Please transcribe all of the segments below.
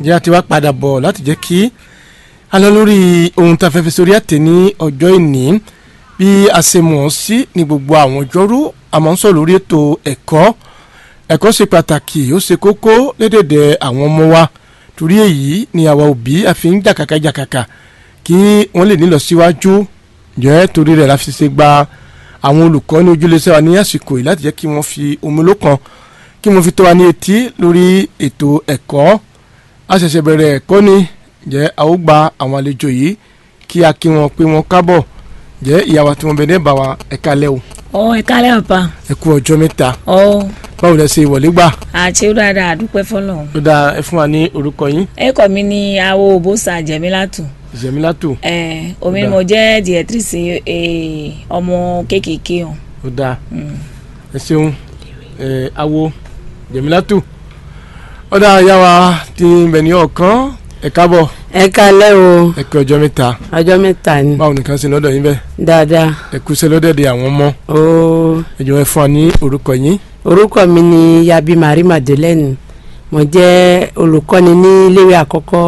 jẹ́ àti wá padà bọ̀ láti jẹ́ kí a lọ lórí ohun tá a fẹ́ fi sórí àtẹ ní ọjọ́ ìní bí a ṣe mọ̀ ọ́ sí ní gbogbo àwọn ọjọ́rú a máa ń sọ lórí ètò ẹ̀kọ́ ẹ̀kọ́ ṣe pàtàkì ó ṣe kókó lédèdè àwọn ọmọ wa torí èyí ni àwa òbí a fi ń jàkàkà jàkàkà kí wọ́n lè nílọ síwájú jẹ́ torí rẹ̀ la fi ṣe gba àwọn olùkọ́ ní ojúlẹ̀ṣẹ́ wa ní àsìkò yìí láti jẹ́ kí wọ́n fi omi lókan kí wọ́n fi tó wa ní etí lórí ètò ẹ̀kọ́ a ṣẹ̀ṣẹ̀ bẹ̀rẹ̀ ẹ̀kọ́ ni jẹ́ a ó gba àwọn àlejò yìí kí a kí wọn pé wọn kábọ̀ jẹ́ ìyàwó tí wọ́n bẹ̀ ní ẹ̀bà wa ẹ̀ka lẹ́ o ọ ẹ kálẹ̀ ọ̀pá ẹ kú ọjọ́ mẹ́ta ọ báwo lẹ ṣe ìwọlé gbà àti ó dáadáa àdúpẹ́ fọlọ́run. ó dáa ẹ fún wa ní orúkọ yín ẹ̀kọ́ mi ni awo òbósà jẹ̀mílátù ìṣẹ̀mílátò ẹ omi ni mo jẹ́ diẹtírísì ọmọ kéékèèké hàn. ó dáa ẹ ṣeun ẹ awo jẹ̀mílátò ó dáa yá wa ti bẹ̀ ní ọ̀kan ẹ kábọ̀ ẹ kálẹ́ o ẹ kú ọjọ́ mẹ́ta ọjọ́ mẹ́ta ni báwo nìkan ṣe lọ́dọ̀ yín bẹ́ẹ̀ dáadáa ẹ kú iṣẹ́ lọ́dẹ̀dẹ̀ àwọn ọmọ o ẹ jọ̀wọ́ ẹ fún wa ní orúkọ yín orúkọ mi ni yabi marie madeleine mo jẹ́ olùkọ́ni ní iléèwé àkọ́kọ́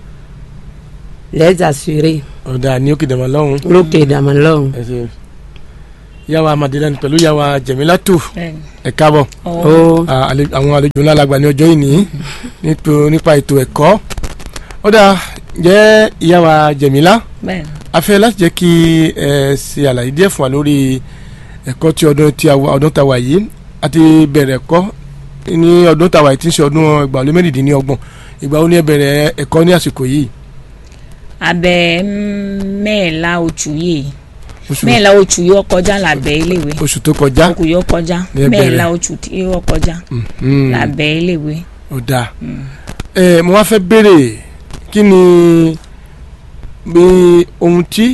lẹ́ẹ̀dà sùúrẹ́ ó dáa ní òkè dàmọ́ lọ́hùn lókè ìdàmọ́lọ́hún ẹ ṣe yàwá Madeleine pẹ̀lú yàwá Jẹ̀mílátò bẹ́ẹ̀ni. ẹ káàbọ̀ ọ o à, àle- àwọn àlejò ńlá la gbà ní ọjọ́ ìní nípa- nípa ètò ẹ̀kọ́ ó dáa jẹ́ ìyàwá Jẹ̀mílá bẹ́ẹ̀ni. a fẹ́ láti jẹ́ kí ẹ ṣe àlàyé díẹ̀ fún wa lórí ẹ̀kọ́ tí ọdún tí a wà ọdún tá a wà yìí a ti bẹ̀rẹ̀ ẹ̀kọ́ ní ọdún tá a wà yìí tí ń ṣe ọdún ìgbàlódé mẹ́rìndínlọ́gbọ̀n ìgbà wo ni ẹ bẹ̀rẹ̀ ẹ̀kọ́ ní àsìkò yìí abẹ mẹ́ẹ̀lá oṣù yìí oṣù mẹ́ẹ̀lá oṣù yóò kọjá lábẹ́ iléèwé oṣù tó kọjá oṣù yóò kọjá Ní ẹ bẹ̀rẹ̀. mẹ́ẹ̀lá oṣù tí yóò kọjá Mhm. lábẹ́ iléèwé. ó dáa ẹ mo wá fẹ́ béèrè kí ni bí ohun tí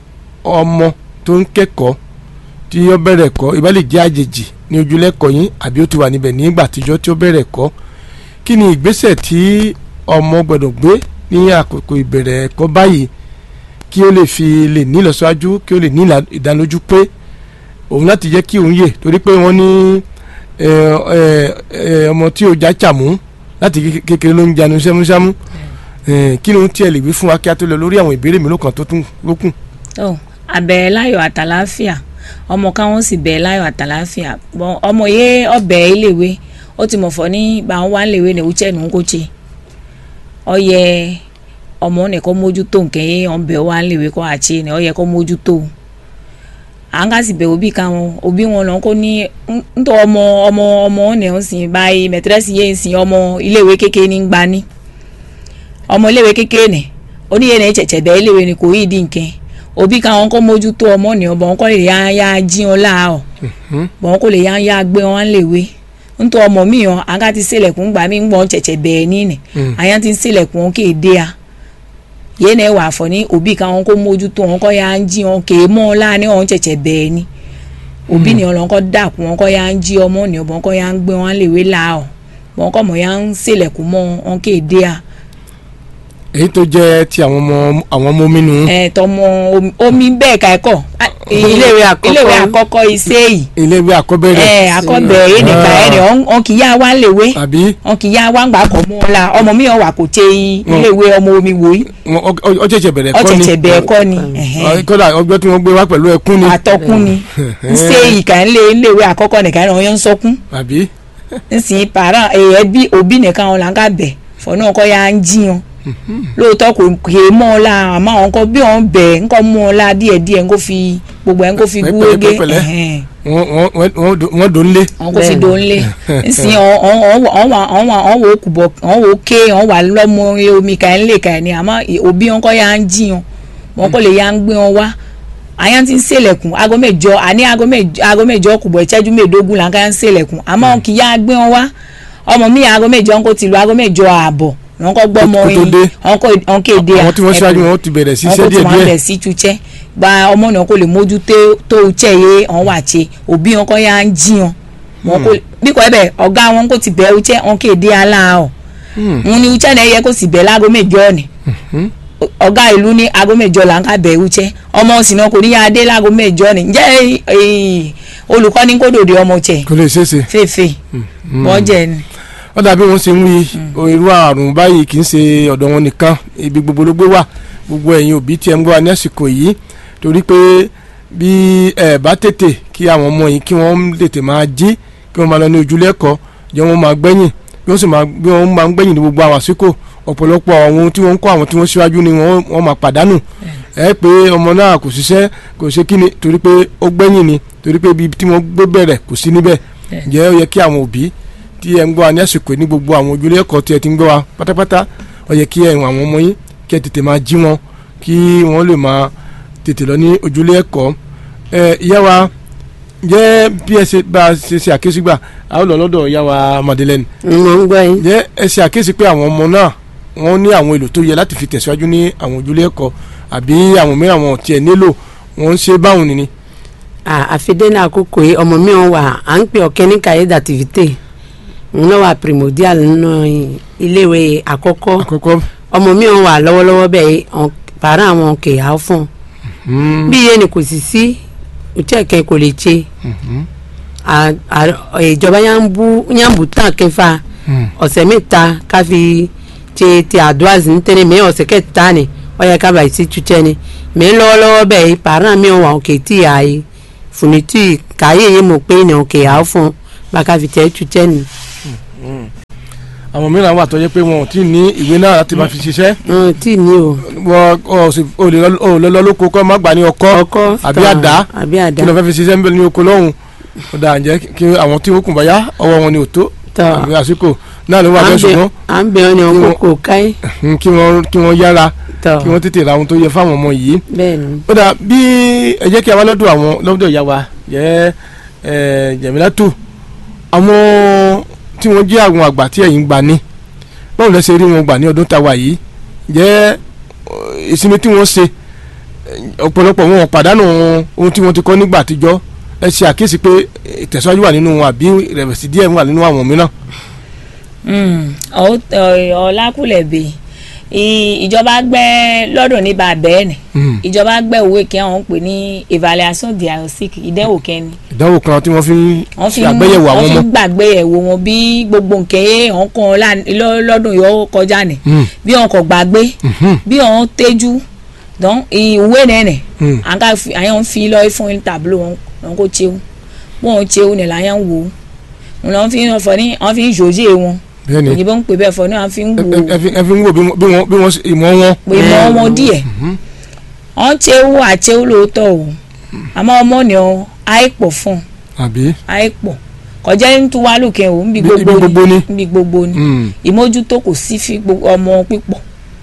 ọmọ tó ń kẹ́kọ̀ọ́ tí ó bẹ̀rẹ̀ ẹ̀kọ́ ìbá lè jẹ́ àjèjì ní ojúlẹ́kọ̀ọ́ yín àbí ó ti wà níbẹ̀ nígbà àtijọ́ tí ó bẹ̀rẹ̀ ẹ̀kọ́ kí ni ìgbésẹ̀ tí ọmọ gbọ́dọ̀ gbé ní àkókò ìbẹ̀rẹ̀ ẹ̀kọ́ báyìí kí ó lè fi lè ní ìlọsíwájú kí ó lè ní ìlà- ìdánilójú pé òun láti jẹ́ kí òun yè torí pé wọ́n ní ẹ, ẹ, ẹ, ọmọ tí ó já chàmú láti ké- kékeré ló ń janu sẹ́músẹ́mú Eh, kí ló ń tiẹ̀ lè wí fún wa kí a tó lọ lórí àwọn ìbéèrè mélòó kan tó tún lókùn. ọ abẹ láyọ̀ àtàláfíà ọmọ káwọn sì bẹ láyọ̀ àtàláfíà bọ ọmọ yẹ ọbẹ iléèwé ó ti mọ̀ fọ́ ní bá wọn wá iléèwé ní ewúchẹ́ nù ń kó tse ọyẹ ọmọ nìkan mójútó nkẹ́ yẹ ọbẹ̀ wá iléèwé kọ́ àtse ní ọyẹ kọ́ mójútó à ń ká sì bẹ òbí káwọn òbí wọn lọ kó ní ntọ́ ọmọ ọmọ ọmọ ọ̀nà ń sìn báyìí mẹtẹrẹsì yẹ ń sìn ọmọ iléèwé kékeré ní gbani ọmọ iléèwé kékeré nì oníyẹn ní ẹ̀chẹ̀chẹ̀ bẹ́ẹ̀ iléèwé ni kò yí di nkẹ́ òbí káwọn kọ́ mójútó ọmọ ní ọbọ̀ wọn kọ́ lè yá yá jí wọn láàárọ̀ bọ̀ wọn kò lè yá yá gbé wọn léwe ntọ́ ọmọ mi hàn àga ti sílẹ̀kùn gbà mí ń gbọ́n chẹ̀chẹ̀ bẹ́ẹ̀ nínì àyàn ti sílẹ̀kùn wọn kéde a yéé náà wà fọ ní òbí káwọn kó mójútó wọn kọ́ yá ń jí wọn kéé mọ́ ọ́n láàánú wọn chẹ̀chẹ̀ bẹ́ẹ̀ ni òbí ni ọlọ́n kọ́ dàkú wọn kọ́ yá ń jí ọmọ ní ọbọ̀ wọn kọ́ yá ń gbé wọn léwe láàárọ̀ wọn kọ́ mọ̀ yá ń sílẹ̀kùn mọ́ wọn kéde a èyí tó jẹ́ ti àwọn ọmọ àwọn ọmọ omi nù. ẹ tọmọ omi- omi bẹ́ẹ̀ ká ẹ̀kọ́ Iléèwé àkọ́kọ́. iléèwé àkọ́kọ́ iṣẹ́ yìí iléèwé àkọ́bẹ̀rẹ̀ ẹ akọ́bẹ̀ yìí nìkan ẹ̀ ní ọ̀n kì í yá wá léwé àbí ọ̀n kì í yá wá ń gbà kọ́ mọ́ ọ́n la ọmọ mi ò wà kò tẹ iléèwé ọmọ omi wò yìí wọn- ọ- ọ- ọ ṣẹ̀ṣẹ̀ bẹ̀rẹ̀ kọ́ ni ọ̀tẹ̀tẹ̀ bẹ́ẹ̀ kọ́ ni ẹ̀hẹ́n. Ọ, kódà ọgbẹ́ tí wọ́n gbé wá pẹ̀lú ẹkún ni àtọkùn ni ṣé ìkà ń lé iléèwé àkọ́kọ́ nìkan ẹ̀ ọ̀yọ́ ń sọkún àbí nsìn para ẹbí òbí nìkan ọ̀la ń ká bẹ̀ fọ̀nà ọkọ̀ ya ń jiyàn lóòótọ́ kò kè é mọ́ ọ la àmọ́ àwọn kan bí wọ́n bẹ̀ ń kọ́ mọ́ ọ la díẹ̀díẹ̀ ń kó fi gbogbo ẹ̀ ń kó fi Pẹ̀pẹ̀lẹ́, gúrégé pẹ̀pẹ̀lẹ́. ẹ̀hẹ́n. wọ́n wọ́n- wọ́n wọ́n- wọ́n dò ń lé wọn kò fi Bẹ́ẹ̀ni. dòun lé nsìn ọ̀n wò ó kùbọ̀ ọ̀n wò ó ké ọ̀n wà lọ́mọ omi kà ń lè kà ní àmọ́ òbí wọn kọ́ ya ń jiyàn wọn kò lè ya ń gbé wọn wá àyàn ti ń ṣèlẹ̀kùn aago mẹ́jọ àní aago mẹ́jọ aago mẹ́jọ kùbọ̀ ìṣẹ́jú mẹ́ẹ̀ẹ́dógún là ń ká ń ṣèlẹ̀kùn àmọ́ kì í yá gbé wọn wá ọmọ mi aago mẹ́jọ ń kó ti lu aago mẹ́jọ ààbọ̀ wọn kọ́ gbọ́ ọmọ Kó tó yìí dé. wọn kọ́ wọn kéde àwọn tí wọ́n ẹ̀kọ́ ṣáájú wọn ti bẹ̀rẹ̀ sí wọn iṣẹ́ kò tí díẹ̀ wọn díẹ̀ bẹ̀ sí tutsẹ́ gba ọmọ náà kò lè mójú tó- tó utsẹ́ yé wọn wà tse òbí wọn kọ́ ya ń jí wọn wọn kò bí kò ẹ bẹ ọ̀gá wọn kò ti bẹ̀ utsẹ́ wọn kéde ala ọ wọn ni utsẹ́ náà yẹ kó sì bẹ̀ láago mẹ́jọ ni ọ̀gá ìlú ní aago mẹ́jọ là ń ká bẹ̀ utsẹ́ ọmọ òsì náà kò ní yá dé láago mẹ́jọ ni ǹjẹ́ eh, olùkọ́ ní kó dòde ọmọ tsẹ̀ kò lè ṣeéṣe fèfè bọ́jẹ̀ ni ó dàbí wọ́n ṣe ń wí irú àrùn báyìí kì í ṣe ọ̀dọ̀ wọn nìkan ibi gbogbo ló gbé wà gbogbo ẹ̀yin òbí tí ẹ ń gbọ́ wa ní àsìkò yìí torí pé bí ẹ bá tètè kí àwọn ọmọ yìí kí wọ́n tètè máa jí kí wọ́n máa lọ ní ojúlé ẹ̀kọ́ jẹ́ wọ́n máa gbẹ̀yìn bí wọ́n sì máa bí wọ́n máa ń gbẹ̀yìn ní gbogbo àwọn àsìkò ọ̀pọ̀lọpọ̀ àwọn ohun tí wọ́n ń kọ́ àwọn tí wọ́n síwájú ni wọ́n wọ́n máa pàdánù ẹ pé ọmọ náà kò ṣiṣẹ́ kò ṣe kíni torí pé ó gbẹ̀yìn ni torí pé ibi tí wọ́n gbé bẹ̀rẹ̀ kò sí níbẹ̀ ǹjẹ́ ó yẹ kí àwọn òbí tí ẹ ń gbọ́ wa ní àsìkò ní gbogbo àwọn ojúlé ẹ̀kọ́ tí ẹ ti ń gbọ́ wa pátápátá ó yẹ kí ẹ̀wọ̀n àwọn ọmọ yín kí ẹ tètè máa jí wọn kí wọ́n lè máa tètè lọ ní ojúlé ẹ̀kọ́ ẹ ìyá wa jẹ́ bí ẹ ṣe bá a ṣe ṣe àkíyèsí gbà a ó lọ lọ́dọ̀ ìyá wa Madeleine mo ń gbọ́ yín. jẹ́ ẹ ṣe àkíyèsí pé àwọn ọmọ náà wọ́n ní àwọn èlò tó yẹ láti fi tẹ̀síwájú ní àwọn ojúlé ẹ̀kọ́ àbí àwọn mìíràn wọn ò tiẹ̀ nílò wọ́n ń ṣe báwọn nìní. àfidé ní àkókò yìí ọmọ mi wọn wà à ń pè ọ̀kẹ́ ní cahier d'activité òun náà wà primordial nínú iléèwé àkọ́kọ́ àkọ́kọ́ ọmọ mi wọn wà lọ́wọ́lọ́wọ́ bẹ́ẹ̀ pàrọ̀ àwọn kè á fún un bí iye ni kò sì sí òtí kò lè ṣe à- à- ìjọba yà ń bú yà ń bú tán kẹfà ọ̀sẹ̀ mẹ́ta ká fi ṣe ti àdúrà ní tẹ́lẹ̀ mẹ́ ọ̀sẹ̀ kẹta ni ó yẹ ká bàyìí sí túnṣẹ́ ni mẹ́ lọ́wọ́lọ́wọ́ bẹ́ẹ̀ pàrọ̀ mi wà òkè tí a yìí fúnitì káyé yìí mọ̀ pé ní òkè à fún bá ká fi tẹ́ túnṣẹ́ ni. àwọn mìíràn wà tó yẹ pé wọn ò tí ì ní ìwé náà láti máa fi ṣiṣẹ́ wọn tí ní o wọn ò sì ò lè lọ- ò lè lọ lóko kọ́ má gbà ní ọkọ́ ọkọ àbí tán, àdá àbí àdá kí ló fẹ́ fi ṣiṣẹ́ ń bẹ ní oko lọ́hùn ó dà ǹjẹ́ kí àwọn tí wọ́n kùn bá yá ọwọ́ wọn ni ò tó tán àbí àsìkò náà ló wà à bẹ́ẹ̀ ń bẹ ṣùgbọ́n à ń bẹ ọ ní kí ọkọ wọ́n- kò káyé mm, kí wọ́n kí wọ́n yára tán kí wọ́n tètè ra ohun tó yẹ fáwọn ọmọ yìí bẹ́ẹ̀ ni ó dà bí ẹ jẹ́ kí a wá lọ́dọ̀ àwọn lọ́dọ̀ ìyá wa jẹ́ ẹ Jẹ̀mílátù àwọn tí wọ́n jẹ́ àwọn àgbà tí ẹ̀yin gbà ní báwo lẹ ṣe rí wọn gbà ní ọdún táwa yìí jẹ́ ọ, ìsinmi tí wọ́n ṣe ẹ, ọ̀pọ̀lọpọ̀ wọn ò pàdánù ohun tí wọ́n ti kọ́ nígbà àtijọ́ ẹ ṣe àkíyèsí pé ìtẹ̀síwájú wà nínú wọn àbí ìrẹ̀wẹ̀sì díẹ̀ wà nínú àwọn mìíràn. ọlákùlẹ̀bẹ̀ ìjọba gbẹ́ lọ́dún ní bàbẹ́ ẹ̀ Mm. ìjọba gbẹ́ òwe kí àwọn ń pè ní evaluation diagnostic ìdẹ́wò kẹ́ni ìdánwò kan tí wọ́n fi ń wọ́n fi ṣe ń àgbéyẹ̀wò àwọn wọ́n fi ọmọ. ń gbàgbé ẹ̀wò wọn bí gbogbo nǹkan yẹn hàn kan lá- lọ́- lọ́dún yóò kọjá ni Mm. bí wọn kò gbàgbé Mhm. bí wọn tẹ́jú dán ìwé nẹ́nẹ̀ Mm. àga fi àyàn fi lọ fún tableau wọn wọn kò tsewu wọn ò tsewu ní làyàn wò ó wọn lọ fi ń fọ ní wọn fi ń jòjé wọn bẹ́ẹ̀ ni òyìnbó ń pè bẹ́ẹ̀ fọ ní wọn fi ń ẹ wò ó ẹ- ẹ fi ẹ fi ń wò bí wọ́n- bí wọ́n bí wọ́n ṣe- ìmọ̀ wọn. pé mọ ọmọ díẹ̀ wọn tsewu àtsewu lóòótọ́ o àmọ́ ọmọ ni ọ àìpọ̀ fún àbí. àìpọ̀ kọjá ń tún wá lókè o níbi Ibi- ibi gbogbo gbogbo ni. ni níbi gbogbo ni Mm. ìmójútó kò sí fi gbogbo ọmọ pípọ̀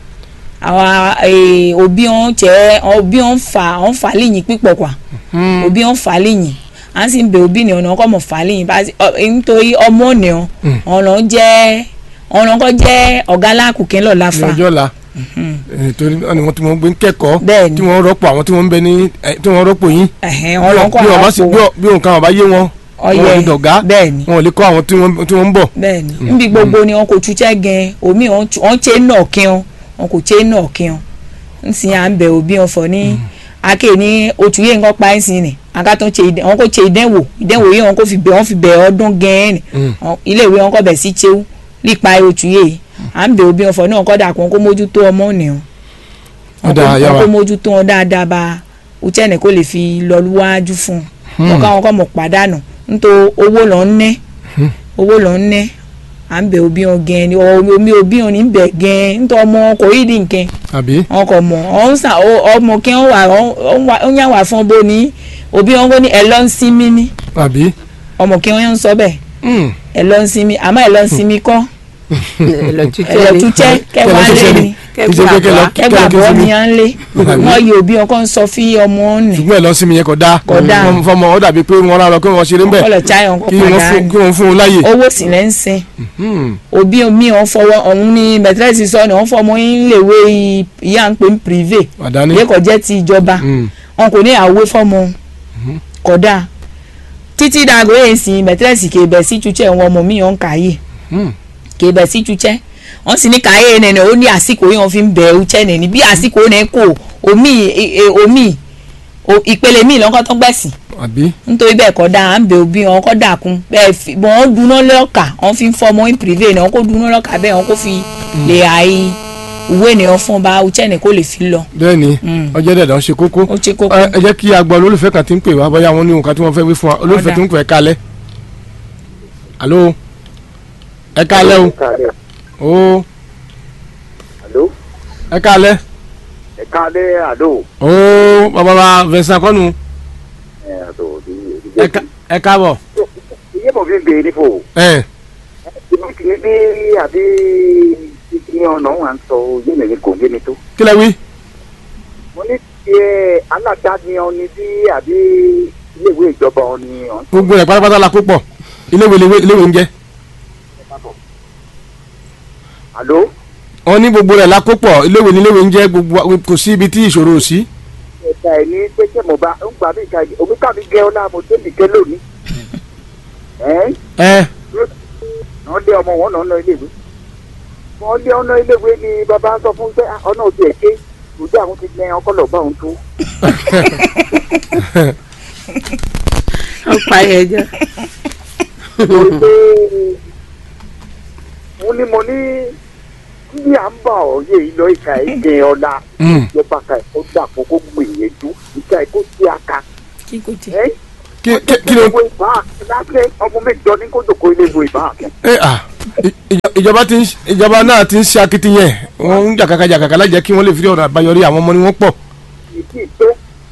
àwa eh, òbí wọn jẹ́ òbí wọn fà wọn fà lẹ́yìn pípọ̀ kwa Mm. òbí wọn fà lẹ́yìn à ń sì ń bẹ òbí ni ọ̀nà ọkọ̀ mọ̀ fà lẹ́yìn bá ti- ọ- nítorí ọmọ ni ọ Mm. ọ̀nà jẹ́ ọ̀nà kọ́ jẹ́ ọ̀gá lákùnkín lọ́la ní fa ọjọ́ la Eh, torí náà ni wọ́n tí wọ́n gbé ń kẹ́kọ̀ọ́ bẹ́ẹ̀ ni tí wọ́n rọ́pò àwọn tí wọ́n ń bẹ ní eh, tí wọ́n rọ́pò yín ẹ̀hẹ́n, ọ̀nà kọ́ bí wọ́n bá sì bí àwọn wọ́n- bí nǹkan ọ̀bá yé wọn ọyẹ wọn ò lè dọ̀gá bẹ́ẹ̀ ni wọn ò lè kọ́ àwọn tí wọ́n tí wọ́n ń bọ̀. bẹ́ẹ̀ ni níbi gbogbo ni wọn kò túṣẹ́ gan omi wọn tu- wọn ṣe náà kí wọn wọn kò ṣe náà kí wọn ń sin à ń bẹ òbí wọn fọ ní ake ní oṣù yìí nǹkan pa ẹ́ sí ni àga tó ń ṣe ìdẹ- wọn kò ṣe ìdẹ́wò ìdẹ́wò yìí wọn kò fi bẹ̀ wọn fi bẹ̀ ọdún gan ni Mm. Wọn- ilé ìwé wọn kò bẹ̀ sí ṣéwú lípa oṣù yìí à ń bẹ òbí wọn fọ ní wọn kọ́ dà kó wọn kó mójútó ọmọ nìyẹn Ó dáa, yá wọn wa. kó mójútó wọn dáadáa bá uchẹ́ni kó lè fi lọ wájú fún un wọn káwọn kọ́ mọ̀ pàdánù nítorí owó lọ ń ná owó lọ ń ná à ń bẹ òbí wọn gan ni ọ- omi òbí wọn ní bẹ gan nítorí ọmọ kò rí di nǹkan àbí. wọn kò mọ ọ ń sà ọ- ọmọ kí wọn wà ọ- ọ ń wà- ó ń yà wà fún bó ní òbí wọn kò ní ẹ lọ ń sinmi ní àbí. ọmọ kí wọn ń sọ bẹ́ẹ̀ Mm. ẹ lọ ń sinmi àmọ́ ẹ lọ ń sinmi kọ́ ẹ lọ ẹlọtútẹ túṣẹ́ kẹwàá Kẹ́ lọ lé ṣiṣẹ́ ni ni. Ìṣe pé kẹ́ lọ- kẹ́ lọ kẹgbà kí bọ́ sinmi. ni à ń lé Àbí. wọn yìí òbí wọn kò ń sọ fí ọmọ nì ṣùgbọ́n ẹ̀ lọ sí mi yẹn kò dáa Kò dáa. Wọ́n fọmọ ó dàbí pé wọ́n rà lọ kí wọ́n ṣeré ń bẹ̀ ọlọ cháyọ̀ ńkọ́ kí wọ́n fún pàdánù kí wọ́n fún un láàyè. owó sì lẹ́ ń sin Mm. òbí mi ò fọwọ́ ọ̀hún ní mẹtírẹ́sì sọ ni wọ́n fọmọ yín léwé ìyá ń pè ń privé àdáni. lẹ́kọ̀ọ́ jẹ́ ti ìjọba Mm. wọn kò ní àwé fọmọ kódà títí dàgbé yẹn sin mẹtírẹ́sì kébẹ̀ sí túchẹ́ wọn ọmọ mi ò ń kàyé Mm. kébẹ̀ sí túchẹ́ wọ́n sì ní kàyé nẹ̀nẹ̀ ó ní àsìkò yẹn wọ́n fi ń bẹ̀ ọ́chẹ́ nẹ̀ni bí àsìkò nẹ̀ kò omi e- e- omi o- ìpele mi lọ́kọ́ tó gbẹ̀sìn àbí nítorí bẹ́ẹ̀ kọ́ dáa à ń bẹ òbí wọn kọ́ dàkún bẹ́ẹ̀ fi bọ́n wọn dunu lọ́ọ̀kà wọn fi ń fọ́ ọmọ in privé ni wọn kó dunu lọ́ọ̀kà bẹ́ẹ̀ wọn kó fi lè àyè ìwé ènìyàn fún ọba uchẹ́ni kó lè fi lọ bẹ́ẹ̀ ni Mm. ọjọ́ dẹ̀dẹ̀ ń ṣe kókó ó ṣe kókó. ẹ ẹ jẹ́ kí a gbọ́ olólùfẹ́ kan tí ń pè wá bóyá wọn ní nǹkan tí wọ́n fẹ́ wí fún wa olólùfẹ́ Ọ̀dà. tí ń pè é kalẹ̀ alo ẹ kalẹ̀ o Kálẹ̀. o Àló. ẹ kalẹ̀ Ẹ kálẹ̀ àló. o bàbá wa Vincent kọ́nu Ẹ àló ní ẹ ká- ẹ káàbọ̀ Iye mọ̀ fi ń bèèrè nífò. ẹ Ibi kì í bí àbí kí ọ̀nà wà ń sọ yé mi ní kò yé mi tó. kí lẹ wí Mo ní ti ẹ aládàáni ọ̀ni bí àbí iléèwé ìjọba ọ̀ni ọ̀n. gbogbo rẹ̀ pátápátá la kó pọ̀ iléèwé iléèwé iléèwé ń jẹ́ Àló. wọn ní gbogbo rẹ̀ la kó pọ̀ iléèwé ní iléèwé ń jẹ́ gbogbo wa- kò sí ibi tí ìṣòro ò sí Ẹ̀ka ẹ̀ ní pé ṣé mo bá ń gbà mí ìka omi ká mi gẹ́ ọ́ láàmú tó mi gẹ́ lónìí. Ẹ́ ẹ wọ́n lé ọmọ wọn lọ́nà iléèwé. Wọ́n lé ọ̀nà iléèwé ni bàbá sọ fún pé "Ah, ọ̀nà òtí ẹ̀ ké òjò àwọn ti gbẹ ọkọ lọ́ọ́ bá òun tó. ó parí ẹjọ́ torí pé mo ní mo ní bí à ń bá ọ̀yẹ́ yìí lọ ìka ìgbẹ́ ọ̀la Mm. ìjọba ka ẹ̀kọ́ dàpọ̀ kó gbìyànjú ìka ẹ̀kọ́ tí a ka kí kò tẹ. ẹ́ kí kí kí ló ìwé ìbá lábẹ́ ọmọ mẹ́jọ ní kó jòkó ilé ìwé ìbá àkẹ́. ẹ à ì- ìjọ- ìjọba ti ń ṣ- ìjọba náà ti ń ṣe akitiyan wọn ń jàkàkà jàkàkà lájẹ kí wọn lè fi ọ̀nà àbáyọrí àwọn ọmọ ni wọ́n pọ̀ ìdí tó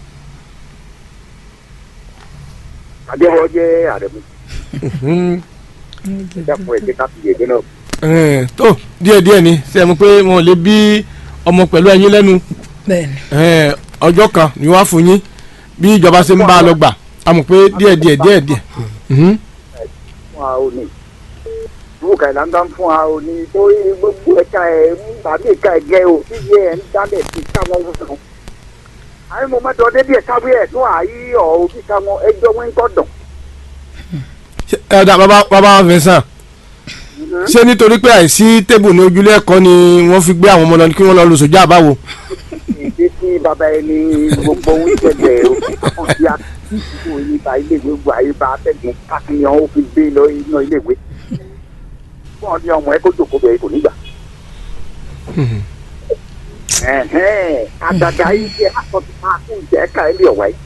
àdéhùn jẹ́ àrẹ̀mú Mm. dàpọ̀ ẹ̀jẹ̀ ká fi yèdè náà. Eh, tó díẹ̀ díẹ̀ ni ṣe mọ̀ pé wọn ò lè bí ọmọ pẹ̀lú ẹyin lẹ́nu bẹ́ẹ̀ni Eh, ọjọ́ kan ni wọ́n á fún yín bí ìjọba ṣe ń bá a lọ gbà a mọ̀ pé díẹ̀ díẹ̀ díẹ̀ díẹ̀ Mhm. fún wa ò ní ìwú kàìlà ń bá ń fún wa ò ní torí gbogbo ẹ̀ka ẹ̀ ń tàbí ẹ̀ka ẹ̀gẹ́ ò tí yẹ ẹ̀ ń dálẹ̀ sí káwọn wúlò. àyè mo mẹ́tọ́ débi ẹ̀ káwé ẹ̀ tún àyè ọ̀ òbí káwọn ẹjọ́ wọn ń gbọ́dọ̀. Ṣé- ẹ ọ̀dà bàbá bàbá Vincent ṣé nítorí pé àìsí tébù ní ojúlé ẹ̀kọ́ ni wọ́n fi gbé àwọn ọmọ lọ kí wọ́n lọ lọ sójà àbáwo ìdí tí bàbá ẹni gbogbo ń ṣẹlẹ̀ òkú ti a ti ìdìbò ìyíba iléèwé gbọ́ àyíba atẹ́gùn káfíńyàn ó fi gbé lọ iná iléèwé. fún ọdí ọmọ ẹ kó jòkó bẹ̀rẹ̀ kò nígbà. ẹ̀hẹ́n àgàgà yìí ṣe àkọsí máa kún ìjẹ́ ẹ̀ka ẹ̀ lé ọ̀wá yìí.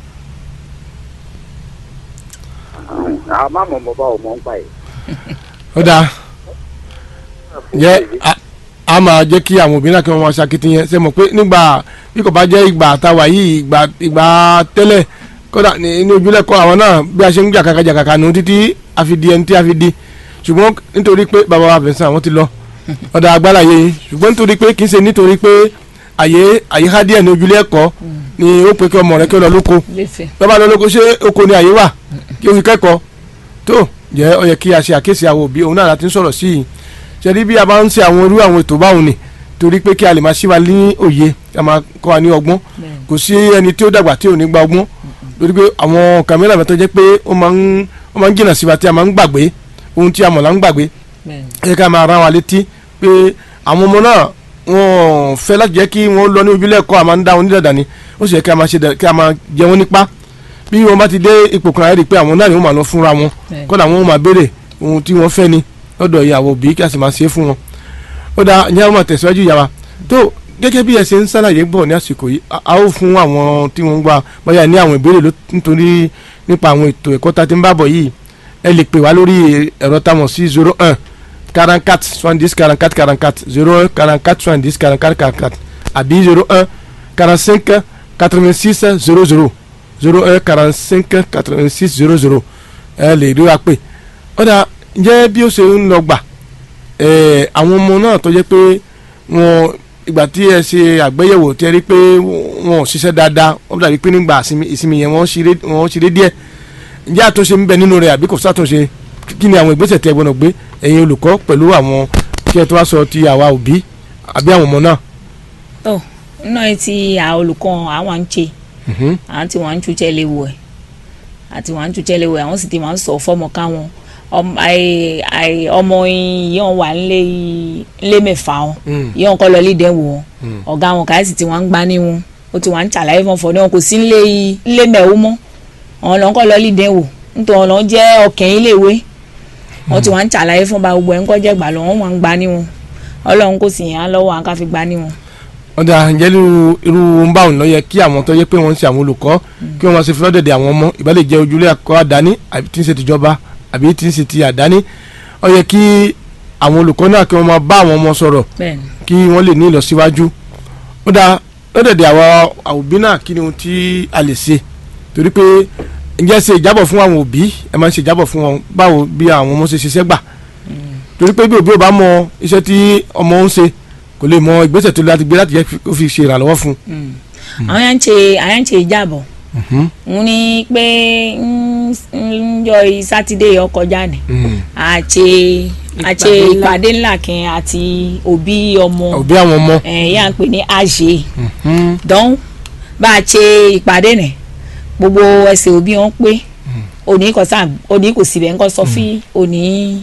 àwọn máa mọ̀ mọ́ bá ọmọ ń pa ẹ̀. ó dáa jẹ́ a- a máa jẹ́ kí àwọn òbí náà kí wọ́n máa ṣàkitiyan ṣe mọ̀ pé nígbà bí kò bá jẹ́ ìgbà àtàwà yìí ìgbà ìgbà tẹ́lẹ̀ kódà ní ní ojúlẹ̀kọ́ àwọn náà bí a ṣe ń jà kàkà jà kàkà nù títí a fi di ẹni tí a fi di ṣùgbọ́n nítorí pé bàbá wa Vincent àwọn ti lọ ọ̀dà agbára yẹ yìí ṣùgbọ́n nítorí pé kì í ṣe nítorí pé àyè àyè há díẹ̀ ní ojúlé ẹ̀kọ́ ni ó pe kí ọmọ rẹ kí ó lọ lóko lẹ́fẹ̀ẹ́. bàbá lọ lóko ṣé oko ni àyè wà kí o fi kẹ́kọ̀ọ́ tó jẹ́ ọ yẹ kí a ṣe àkíyèsí àwọn òbí òun náà láti ń sọ̀rọ̀ sí i ṣẹ́ni bí a bá ń ṣe àwọn irú àwọn ètò báwọn ni torí pé kí a lè máa ṣí wa ní òye kí a máa kọ́ wa ní ọgbọ́n Bẹ́ẹ̀ni. kò sí ẹni tí ó dàgbà tí ò ní gba ọgbọ́n torí pé àwọn kàmílà mẹ́tọ́ jẹ́ pé ó máa ń ó máa ń jìnnà sí wa tí a máa ń gbàgbé ohun tí a mọ̀ là ń gbàgbé bẹ́ẹ̀ni. ẹ jẹ́ ká máa rán wa létí pé àwọn ọmọ náà wọn fẹ́ láti jẹ́ kí wọ́n lọ ní ojúlé ẹ̀kọ́ àmà ń dá wọn ní dàdà ni ó sì yẹ kí a máa ṣe dà- kí a máa jẹ wọn nípa bí wọn bá ti dé ipò kan ẹ rí i pé àwọn náà ni wọn máa lọ fúnra wọn Bẹ́ẹ̀ni. kọ́dà wọn máa béèrè ohun tí wọ́n fẹ́ ni lọ́dọ̀ ìyàwó òbí kí a sì máa ṣe é fún wọn. ó dáa ìyá wọn máa tẹ̀síwájú ìyá wa tó gẹ́gẹ́ bí ẹ ṣe ń ṣàlàyé bọ̀ ní àsìkò yìí a a ó fún àwọn tí wọ́n ń gbà bóyá ní àwọn ìbéèrè ló nítorí nípa àwọn ètò ẹ̀kọ́ tá a ti ń bá bọ̀ yìí ẹ lè pè wá lórí ẹ̀rọ táwọn sí zero one quarante-quatre soixante-dix quarante-quatre quarante-quatre zero un quarante-quatre soixante-dix quarante-quatre quarante-quatre àbí zero un quarante-cinq quatre-vingt-six zero zero zero un quarante-cinq quatre-vingt-six zero zero ẹ lè rí wa pé ọ̀dà ǹjẹ́ bí ó ṣe ń lọ gbà ẹ̀ àwọn ọmọ náà tó jẹ́ pé wọn ìgbà tí ẹ ṣe àgbéyẹ̀wò tí ẹ rí pé wọn ò ṣiṣẹ́ dáadáa wọ́n dàbí pé nígbà ìsinmi- ìsinmi yẹn wọ́n ṣeré wọ́n ṣeré díẹ̀ ǹjẹ́ àtúnṣe ń bẹ nínú rẹ̀ àbí kò sátúnṣe kí ni àwọn ìgbésẹ̀ tí ẹ gbọ́dọ̀ gbé ẹ̀yin olùkọ́ pẹ̀lú àwọn kí ẹ tó wá sọ ti àwa òbí àbí àwọn ọmọ náà. tó náà ti àwọn olùkọ́ àwọn ń ṣe Mhm. àwọn tí wọ́n ń túṣẹ́ léwu ẹ̀ àti wọ́n ń túṣẹ́ léwu ẹ̀ àwọn sì ti máa ń sọ fọ́mọ káwọn ọm- àì- àì- ọmọ yìí wà nílé ilé mẹ́fà wọn Mm. yìí wọn kọ́ lọ lídẹ̀ wò wọn ọ̀gá wọn kàá sì ti wọ́n ń gbá ní wọn ó ti wọ́n ń ṣàlàyé fún ọ̀fọ̀ ní wọn kò sí nílé ilé mẹ́wó mọ́ àwọn lọ́n kọ́ lọ lídẹ̀ wò nítorí wọn lọ́n jẹ́ ọkẹ́ iléèwé wọ́n ti wá ń ṣàlàyé fún ba gbogbo ẹ̀ ń kọ́ jẹ́ gbà lọ wọ́n wà ń gbà ní wọn ọlọ́run kò sì yàn án lọ́wọ́ àwọn ká fi gbà ní wọn. ọ̀dà ǹjẹ́ irú irú ń bá òun lọ yẹ kí àwọn tó yẹ pé wọ́n ń ṣe àwọn olùkọ́ kí wọ́n máa ṣe fi lọ́dẹ̀dẹ̀ àwọn ọmọ ìbá lè jẹ́ ojúlé ẹ̀kọ́ àdáni àbí tí ń ṣe tìjọba àbí tí ń ṣe ti àdáni ó yẹ kí àwọn olùkọ́ náà kí wọ́n máa bá àwọn ọmọ sọ̀rọ̀ bẹ́ẹ̀ni kí wọ́n lè ní ìlọsíwájú ó dáa lọ́dẹ̀dẹ̀ àwọn òbí náà kí ni ohun tí a lè ṣe torí pé ǹjẹ́ ṣe ìjábọ̀ fún àwọn òbí ẹ máa ń ṣe ìjábọ̀ fún wọn báwo bí àwọn ọmọ ṣe ṣiṣẹ́ gbà torí pé bí òbí ò bá mọ iṣẹ́ tí ọmọ ń ṣe kò lè mọ ìgbésẹ̀ tó láti gbé láti jẹ́ kó fi ṣe ìrànlọ́wọ́ fún àwọn yà ń ṣe àwọn yà ń ṣe ìjàbọ̀ un. n ní pé ń jọ sátidé ọkọjá ni àṣe àṣe Ìpàdé ńlá. ìpàdé ńlá kan àti òbí ọmọ òbí àwọn ọmọ ẹ̀ yà ń pè ní àṣe dán bá a ṣe ìpàdé nì gbogbo ẹsẹ̀ òbí wọn pé òní kò sá òní kò síbẹ̀ ńkọ́ sọ fún òní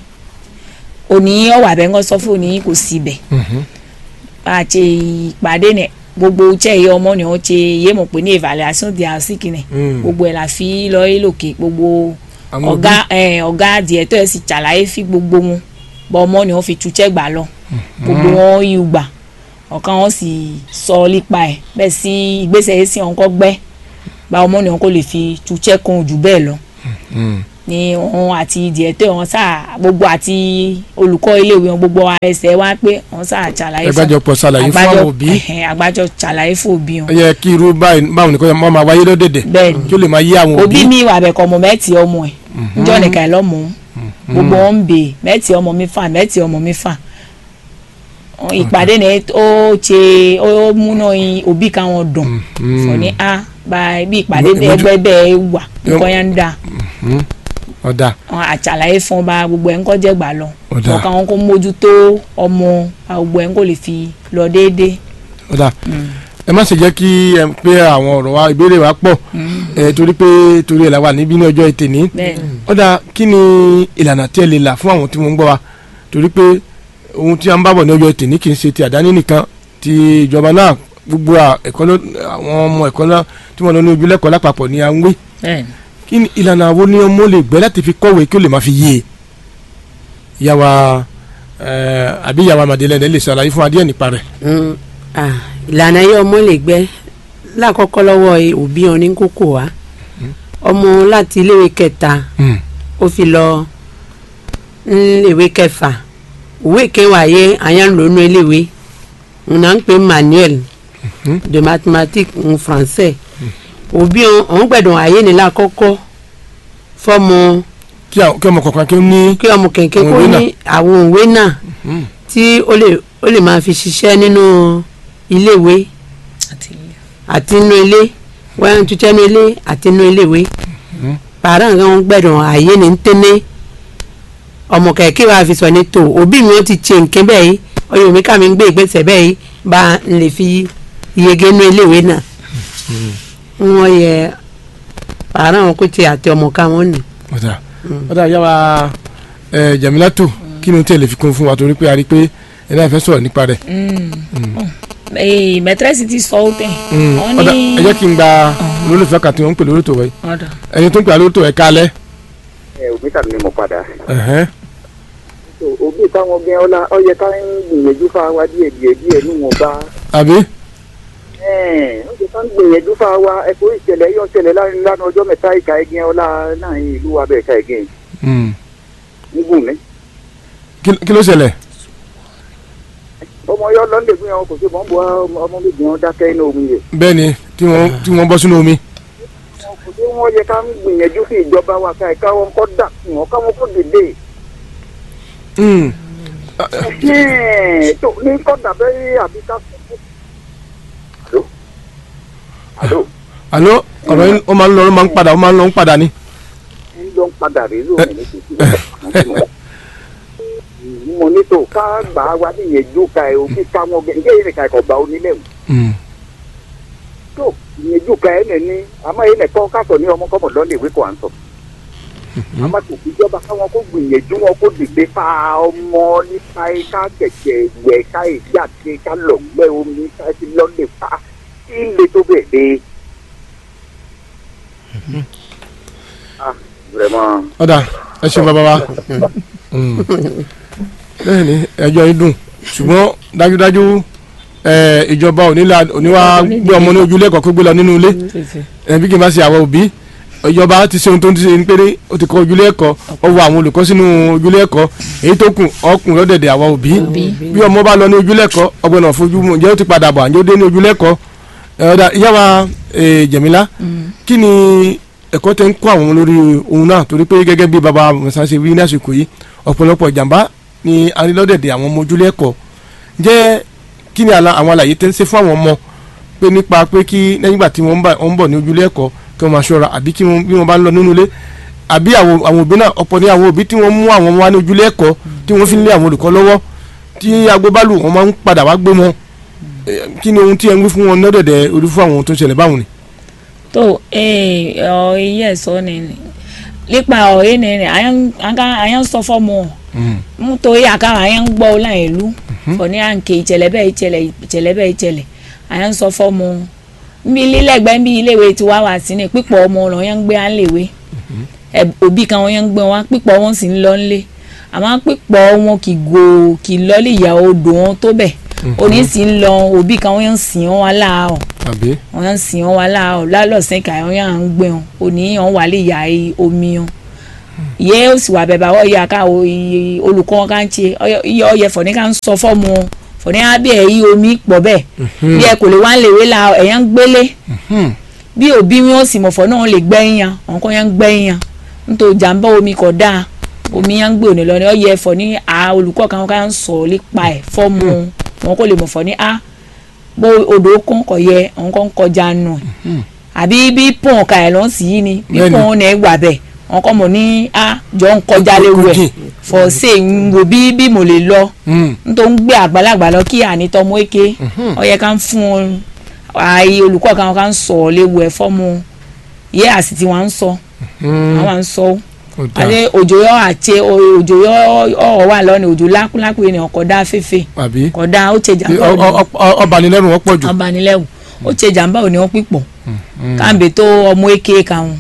òní ọ̀wà bẹ́ẹ̀ ńkọ́ sọ fún òní kò síbẹ̀ bá a ṣe ìpàdé nì gbogbo iṣẹ́ ìyá ọmọ ni wọ́n ṣe yé mọ̀ pé ní evaluation diagnostic ni Mm. gbogbo ẹ̀ la fi lọ é lòkè gbogbo Àwọn ọ̀gá ẹ̀, ọ̀gá adìẹ tó ẹ̀ sì ṣàlàyé fi gbogbo wọn bọ́ ọmọ ni wọ́n fi tuṣẹ́ gbà lọ gbogbo wọn yìí gbà ọ̀kan wọn sì sọ nípa ẹ̀ bẹ́ẹ̀ sí ìgbésẹ̀ yìí sí wọn kọ́ gbẹ́ bá ọmọ ni wọn kò lè fi tuṣẹ́ kan jù bẹ́ẹ̀ lọ ni wọn àti ìdíẹ̀ tó wọn sá gbogbo àti olùkọ́ iléèwé wọn gbogbo ara ẹsẹ̀ wá pé wọn sá ṣàlàyé fún ẹgbẹ́jọpọ̀ ṣàlàyé fún àwọn òbí ẹhẹn, àgbájọ ṣàlàyé fún òbí wọn ẹ yẹ kí irú báyìí báwọn nìkan máa máa wáyé lọ́dẹ̀dẹ̀ bẹ́ẹ̀ ni kí ó lè máa yé àwọn òbí òbí mi wà bẹ̀kọ̀ ọmọ mẹ́tì ọmọ ẹ̀ njọ́ nìkan ẹ̀ lọ́mọ gbogbo wọn ń bè mẹ́tì ọmọ mi fà mẹ́tì ọmọ mi fà ìpàdé ni ó ṣe ó múná yin òbí káwọn dùn fọ ní a bá bí ìpàdé Ìmọ̀- ìmọ̀jú- ẹgbẹ́ bẹ́ẹ̀ wà Yọ- nǹkan yẹn ń dà ọ̀dà wọn àṣàlàyé fún ọba gbogbo ẹ̀ ń kọ́ jẹ́ gbà lọ Ọ̀dà. ọ̀kan wọn kò mójútó ọmọ bá gbogbo ẹ̀ ń kò lè fi lọ déédéé. ọ̀dà ẹ má ṣe jẹ́ kí ẹ pé àwọn ọ̀rọ̀ wa ìbéèrè wa pọ̀ ẹ torí pé torí ẹ̀ la wà níbí ní ọjọ́ ètè ní bẹ́ẹ̀ ọ̀dà kí ni ìlànà tí ẹ lè là fún àwọn tí wọ́n ń gbọ́ wa torí pé ohun tí a ń bábọ̀ ní ọjọ́ ètè ní kì í ṣe ti àdáni nìkan ti ìjọba náà gbogbo à- ẹ̀kọ́ ló àwọn ọmọ ẹ̀kọ́ náà tí wọ́n lọ ní ojúlẹ̀kọ́ lápapọ̀ ni à ń wí bẹ́ẹ̀ kí ni ìlànà wo ni ọmọ lè gbé láti fi kọ́wé kí ó lè máa fi yé e yàwá àbí yàwá màdélẹ́dẹ́ lè ṣàlàyé fún adíẹ̀ nípa rẹ̀. Mm, ah, ìlànà yìí ọmọ lè gbẹ lákọ̀ọ́kọ́ lọ́wọ́ ẹ- òbí ọ ní kókó wa ọmọ láti iléèwé kẹta ó fi lọ iléèwé kẹfà òwe kẹwàá yẹ àyàn ń lò nínú iléèwé òun náà ń pè manuel de mathématiques ń français òbí ọ òun gbẹ̀dọ̀ ayé ni lákọ̀ọ́kọ́ fọmọ kí àwọn- kí ọmọ kọ̀ọ̀kan kí ó ní. kí ọmọ kẹ̀kẹ́ Àwọn kó ìwé náà. ní àwọn òwe náà Mm. tí ó lè ó lè máa fi ṣiṣẹ́ nínú iléèwé àti àti inú ilé wọ́n ń tutẹ́ inú ilé àti inú iléèwé pàrọ̀ nǹkan wọn gbẹ̀dọ̀ ààyè ní tẹ́lẹ̀ ọmọ kẹ̀kẹ́ wa fi sọ ní tò òbí mi ó ti ṣe nǹkan bẹ́ẹ̀ yìí ọyọ mi ká mi ń gbé ìgbésẹ̀ bẹ́ẹ̀ yìí bá ń lè fi yege inú iléèwé náà wọ́n yẹ pàrọ̀ àwọn kò tiẹ̀ àti ọmọ ká wọn nì. ọ̀dà ọ̀dà yàwá ẹ̀ Jamilato kí ni o tẹ̀ lè fi kún fún wa torí pé a rí i pé ẹ náà fẹ́ sọ̀rọ̀ nípa rẹ̀. ee mẹtẹrẹsì ti sọ ó tẹ Mm. wọn ọ̀dà ní ẹ jẹ́ kí n gba olólùfẹ́ kan tí wọ́n ń pè lórí tòwẹ́ ọ̀dà ẹni tó ń pè lórí tòwẹ́ kálẹ̀. ẹ òbí tàbí ni mo padà. ẹ̀hẹ́n. So, òbí táwọn gẹ ọlá ọyẹ ká ń gbìyànjú fún wa díẹ̀ díẹ̀ díẹ̀ níwọ̀n bá. àbí. ọyẹ ká ń gbìyànjú fún wa ẹ̀kọ́ ìṣẹ̀lẹ̀ yọ ṣẹlẹ̀ láàrin lánàá ọjọ́ mẹ́ta ìka ẹ̀gẹ́ ọlá náà ìlú wa bẹ́ẹ̀ ká ẹ̀gẹ́ Mm. nígùn mi. kí kí ló ṣẹlẹ̀. ọmọ yọ lọ́ndẹ̀ gbé wọn kò sí bọ́ǹbù ọmọ méjì wọn dákẹ́ inú omi yẹ. bẹ́ẹ̀ ni tí wọ́n tí wọ́n bọ́ sínú omi. kò sí wọn yẹ ká ń gbìyànjú fún ìjọba wa ká ẹ̀ka wọn kọ́ dà fún wọn káwọn kó dìde. Mm. tó ní kọ́ dàbẹ́ àbí ká fún un. àló àló ọ̀rọ̀ yín ó máa ń lọ ó máa ń padà ó máa ń lọ ń padà ni. ń lọ ń padà rí lóhùn ní kìkì. mo ní tó ká gbà wá níyẹnjú ka ẹ òbí ká wọn gẹ ǹjẹ́ ìrìnkà ẹ̀kọ́ gbà ó nílẹ̀ o. Mm. tó ìyẹnjú ka ẹ nìní àmọ́ yìí nìkan kásọ̀ ní ọmọ kọ́mọ̀ lọ́nà ìwé kò à ń sọ. àmọ́ tó fi jọba káwọn kó gbìyànjú wọn kó dìde fa ọmọ nípa ká kẹ̀kẹ́ wẹ̀ ká èdè àti ká lọ̀gbẹ́ omi ká ti lọ́lẹ̀ fa kí n lè tó bẹ̀ dé. vraiment ọ̀dà ẹ ṣeun bàbá wa Mm. bẹ́ẹ̀ ni ẹjọ́ yìí dùn ṣùgbọ́n dájúdájú ẹ, ìjọba ò ní la- ò ní wá gbé ọmọ ní ojúlé ẹ̀kọ́ kó gbé lọ nínú ilé ẹ, bí kì í bá ṣe àwọn òbí ìjọba ti ṣe ohun tó ń ṣe ní péré ó ti kọ́ ojúlé ẹ̀kọ́ ó wọ àwọn olùkọ́ sínú ojúlé ẹ̀kọ́ èyí tó kù ọkùnrin lọ́dẹ̀dẹ̀ àwọn òbí bí ọmọ bá lọ ní ojúlé ẹ̀kọ́ ọgbọ́n náà fojú mu ǹjẹ́ ó ti padà bọ̀ àǹjẹ́ ó dé ní ojúlé ẹ̀kọ́ ẹ, ọ̀dà ìyá wa ẹ, Jẹ̀mílá kí ni ẹ̀kọ́ tẹ́ ń kọ́ àwọn ọmọ lórí ohun náà torí pé gẹ́gẹ́ bí baba musa ṣe wí ní àsìkò yìí ọ̀pọ̀lọpọ̀ ìjàmbá ni arílọ́dẹ̀dẹ̀ àwọn ọmọ ojúlé ẹ̀kọ́ jẹ́ kí ni àlà- àwọn àlàyé tẹ́ ń ṣe fún àwọn ọmọ pé nípa pé kí lẹ́yìn ìgbà tí wọ́n ń bá- wọ́n ń bọ̀ ní ojúlé ẹ̀kọ́ kí wọ́n máa ṣọ́ra àbí kí wọ́n bí wọ́n bá ń lọ nínú ilé àbí àwọn àwọn òbí náà ọ̀pọ̀ ní àwọn òbí tí wọ́n mú àwọn ọmọ wa ní ojúlé ẹ̀kọ́ tí wọ́n fi ń lé àwọn olùkọ́ lọ́wọ́ tí agbóbálù wọn máa ń padà wá gbé wọn Eh, kí ni ohun tí ẹ ń wí fún wọn lọ́dẹ̀dẹ̀ orí fún àwọn ohun tó ń ṣẹlẹ̀ báwọn ni. tó ee ọ iye sọ ni nípa ọ yìí ni àyàn sọ fọmọ nítorí àkàrà àyàn gbọ́ láyé ìlú fọní àǹkè ìṣẹ̀lẹ̀ bẹ́ẹ̀ ìṣẹ̀lẹ̀ ìṣẹ̀lẹ̀ bẹ́ẹ̀ ìṣẹ̀lẹ̀ àyàn sọ fọmọ nbí lílẹ̀gbẹ́ nbí iléèwé tí wàá wà sí ni pípọ̀ ọmọ ọ̀nà yẹn ń gbé àléwé òbí kan wọn yẹn ń gbé wọn pípọ̀ wọn sì ń lọ nílé àmọ́ pípọ̀ wọn kì gò kì lọ́lé ìyá odò wọn tó bẹ̀ òní sì ń lọ òbí kan wọn yẹn ń sìn wọn wá láàárọ̀ àbí. wọn yẹn ń sìn wọn wá láàárọ̀ lálọ́sìn kà wọn yẹn ń gbé wọn òní wọn wà lè yà omi wọn yẹ ó sì wà bẹ̀bà wọ́n yà ká o iye olùkọ́ wọn ká ń ṣe iye ọyẹ fọ̀ní ká ń sọ fọ́ọ̀mù wọn fọ̀ní á bí ẹ̀ yí omi pọ̀ bẹ́ẹ̀ bí ẹ kò lè wá lèwe la ẹ̀yà ń gbélé bí òbí wọn sì mọ̀fọ́ náà lè gbẹ́yìn yan àwọn kan yẹn ń gbẹ́yìn yan nítorí jàǹbá omi kò dáa omi yẹn ń gbé òní lọ ní ọyẹ fọ̀ní à olùkọ́ kan ká ń sọ nípa ẹ̀ fọ́ọ̀mù wọn kò lè mọ̀fọ́ ní a bó odò kan kọ̀ yẹ àwọn kan kọjá nù àbí bí pọ̀n ka ẹ̀ lọ́n sì yí ni bí Bẹ́ẹ̀ni. pọ̀n náà gbà bẹ́ẹ̀ wọn kọ́ mọ̀ ní a jọ ń kọjá léwu ẹ̀ fọ̀ ṣe ń wo bí bí mo lè lọ nítorí ń gbé àgbàlagbà lọ kí ànitọ́mọ èké ó yẹ ká ń fún un ààyè olùkọ́ kan ká ń sọ ọ́ léwu ẹ̀ fọ́mù yẹ àsì tí wọ́n ń sọ àwọn à ń sọ ó àti òjò yọ àti òjò yọ ọ̀ọ́ wà lọ́nà òjò lákúlákú yẹn ni ọkọ̀ dá fẹ́fẹ́ àbí kọ̀ dá ó ṣe jàmbá òní ọbanilẹ́rù wọn pọ̀ jù. ọbanilẹ́wù ó ṣe jàmbá òní wọn pípọ̀ káàmbé tó ọmọ èké kan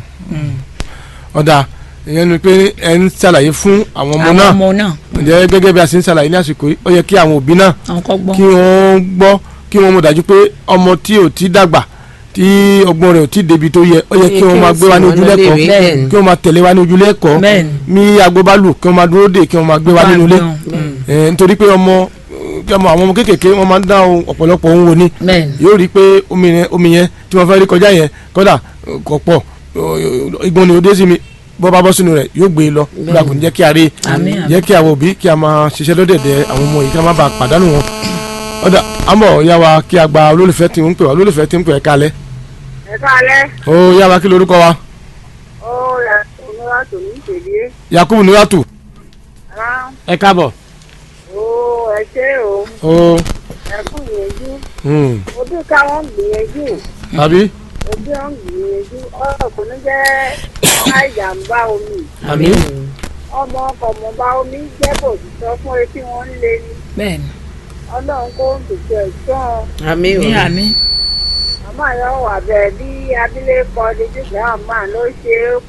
ọ̀dà ìyẹn ni pé ẹ ń ṣàlàyé fún àwọn ọmọ àwọn náà ọmọ náà ǹjẹ́ gẹ́gẹ́ bí a ṣe ń ṣàlàyé ní àsìkò yìí ó yẹ kí àwọn òbí náà àwọn kọ́ gbọ́ kí wọ́n gbọ́ kí wọ́n mọ̀ dájú pé ọmọ tí ò tí dàgbà tí ọgbọ́n rẹ̀ ò tí débi tó yẹ ó yẹ kí wọ́n máa gbé wa ní ojúlẹ̀kọ́ Bẹ́ẹ̀ni. kí wọ́n máa tẹ̀lé wa ní ojúlẹ̀kọ́ Bẹ́ẹ̀ni. ní agbóbálù kí wọ́n máa dúró dè kí wọ́n máa gbé wa nínú ilé Eh, nítorí pé ọmọ kí ọmọ àwọn ọmọ kéékèèké wọ́n máa ń dá ohun ọ̀pọ̀lọpọ̀ ohun wò ni bẹ́ẹ̀ni yóò rí i pé omi yẹn omi yẹn tí wọ́n fẹ́ rí kọjá yẹn kódà kò pọ̀ igbó ni ó dé sí mi bọ́ bá bọ́ sínú rẹ̀ yóò gbé e lọ nígbà kò ní jẹ́ kí a rí i Àmín, àmín. jẹ́ kí àwọn òbí kí a máa ṣiṣẹ́ lọ́dẹ̀dẹ̀ àwọn ọmọ yìí kí a má bàa pàdánù wọn. ọ̀dà àmọ́ ìyá wa kí a gba olólùfẹ́ tí ń pè wá olólùfẹ́ tí ń pè ẹ́ kalẹ̀. ẹ káalẹ́ ó ìyá wa kí lorúkọ wa ó yà ọmọ wa tò ní ìṣèlú Yakubu Nuratu rán ẹ káàbọ̀. ó ẹ ṣe o ó ẹ kú ìyẹjú hmm, ojú káwọn gbìyànjú àbí ojú wọn gbìyànjú ọ̀rọ̀ kò ní jẹ́ àìjàmbá omi àbí ọmọ ọkọ̀ mọ̀ba omi jẹ́ kò sì sọ fún etí wọn ń lé ní bẹ́ẹ̀ni ọlọ́run kó ń tètè ẹ̀gbọ́n àmì ní ò àmì màmá yóò wà bẹ́ẹ̀ bí abilékọ dídígbà àmà ló ṣe é kù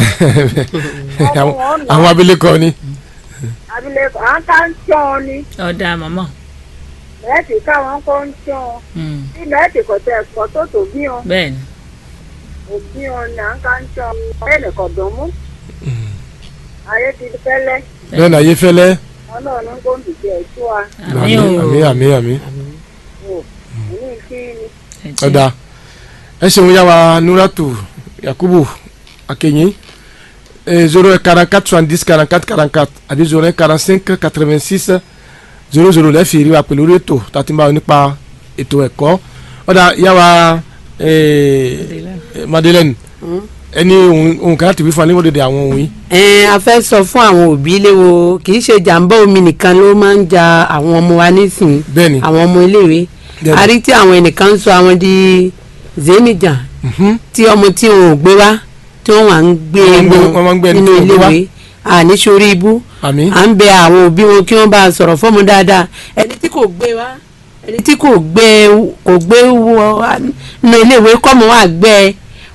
ìtàkùn àwọn àwọn abilékọ ni. abilékọ à ń ká ń tán ọ ni ọ̀dà màmá mẹ́ẹ̀tì káwọn kó ń tán ọ Mm, bí mẹ́ẹ̀tì kò tẹ̀ ẹ̀kọ́ tó tó bí wọn. bẹ́ẹ̀ni òbí ọ̀nà káńtọ̀ ẹnìkan dùn mú. ayé ti fẹ́lẹ́ bẹ́ẹ̀ náà yé fẹ́lẹ́. ọlọ́run kò ń dìde ẹ̀tọ́ wa àmì ò àmì àmì àmì. wò ní kí ni. ẹ̀jẹ̀. ọ̀dà ẹ ṣeun yá wa Nuratu Yakubu Akenyi zero quarante quatre soixante dix quarante quatre quarante quatre àbí zero quarante cinq quatre vingt six zero zero lẹ́ẹ̀fì rí wa pẹ̀lú orí ètò tàbí báwo nípa ètò ẹ̀kọ́ ọ̀dà yá wa eh, Madeleine ẹni ohun ohun kan láti wí fún aléwọ́ dédé àwọn ohun yìí. ẹ a fẹ́ sọ fún àwọn òbí léwo kì í ṣe jàǹbá omi nìkan ló máa ń ja àwọn ọmọ wa nísìnyí bẹ́ẹ̀ni àwọn ọmọ iléèwé Bẹ́ẹ̀ni. a rí tí àwọn ẹnìkan ń sọ àwọn di zénìjà Mhm. tí ọmọ tí wọn ò gbé wá tí wọn wà ń gbé Wọ́n máa ń gbé- wọn wọ́n máa ń gbé ẹni nínú tí wọn ò gbé wá. iléèwé àní sórí ibú àmì à ń bẹ àwọn òbí wọn kí wọn bá a sọ̀rọ̀ fọ́mọ dáadáa ẹni tí kò gbé wá ẹni tí kò gbé kò gbé wọ nínú iléèwé kọ́mọ wà gbẹ